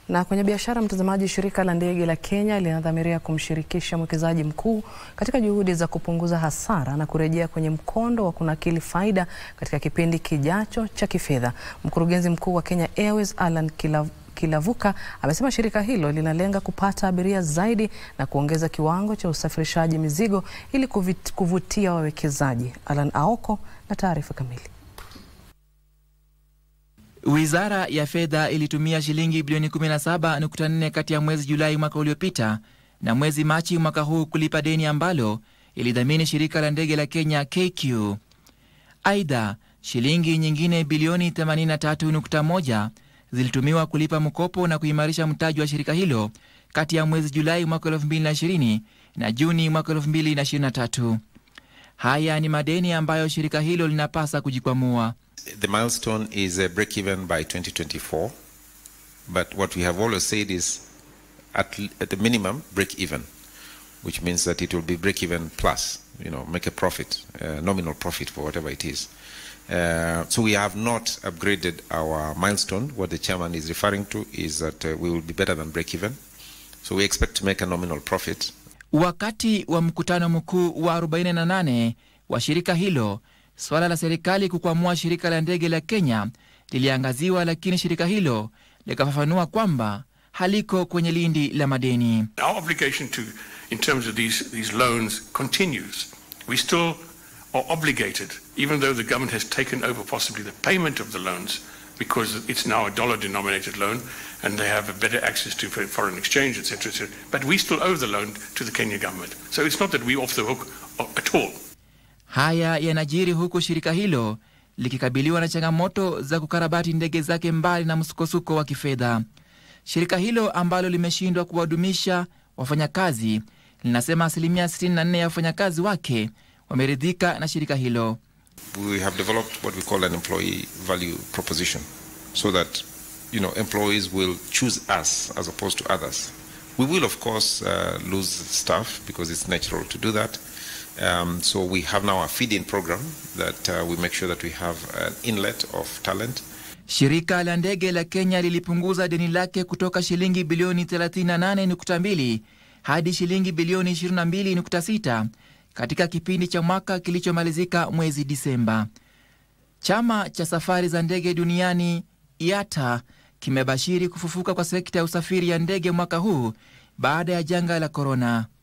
Na kwenye biashara, mtazamaji, shirika la ndege la Kenya linadhamiria kumshirikisha mwekezaji mkuu katika juhudi za kupunguza hasara na kurejea kwenye mkondo wa kunakili faida katika kipindi kijacho cha kifedha. Mkurugenzi mkuu wa Kenya Airways Alan Kilav Kilavuka amesema shirika hilo linalenga kupata abiria zaidi na kuongeza kiwango cha usafirishaji mizigo ili kuvutia wawekezaji. Alan Aoko na taarifa kamili. Wizara ya fedha ilitumia shilingi bilioni 17.4 kati ya mwezi Julai mwaka uliopita na mwezi Machi mwaka huu kulipa deni ambalo ilidhamini shirika la ndege la Kenya KQ. Aidha, shilingi nyingine bilioni 83.1 zilitumiwa kulipa mkopo na kuimarisha mtaji wa shirika hilo kati ya mwezi Julai mwaka 2020 na Juni mwaka 2023. Haya ni madeni ambayo shirika hilo linapasa kujikwamua. The milestone is a break even by 2024, but what we have always said is at, at the minimum break even, which means that it will be break even plus, you know, make a profit, uh, nominal profit for whatever it is. Uh, so we have not upgraded our milestone. What the chairman is referring to is that uh, we will be better than break even. So we expect to make a nominal profit. Wakati wa mkutano mkuu wa 48 wa shirika hilo, suala la serikali kukwamua shirika la ndege la Kenya liliangaziwa, lakini shirika hilo likafafanua kwamba haliko kwenye lindi la madeni. Our obligation to, in terms of these, these loans continues. We still are obligated, even though the government has taken over possibly the payment of the loans because it's now a dollar denominated loan and they have a better access to foreign exchange, etc. etc. But we still owe the loan to the Kenya government. So it's not that we're off the hook at all. Haya yanajiri huku shirika hilo likikabiliwa na changamoto za kukarabati ndege zake mbali na msukosuko wa kifedha. Shirika hilo ambalo limeshindwa kuwadumisha wafanyakazi linasema asilimia 64 ya wafanyakazi wake wameridhika na shirika hilo. We have developed what we call an employee value proposition so that you know employees will choose us as opposed to others. We will of course uh, lose staff because it's natural to do that. Um, so we have now a feed-in program that uh, we make sure that we have an inlet of talent. Shirika la ndege la Kenya lilipunguza deni lake kutoka shilingi bilioni 38.2 hadi shilingi bilioni 22.6 katika kipindi cha mwaka kilichomalizika mwezi Disemba. Chama cha safari za ndege duniani IATA kimebashiri kufufuka kwa sekta ya usafiri ya ndege mwaka huu baada ya janga la korona.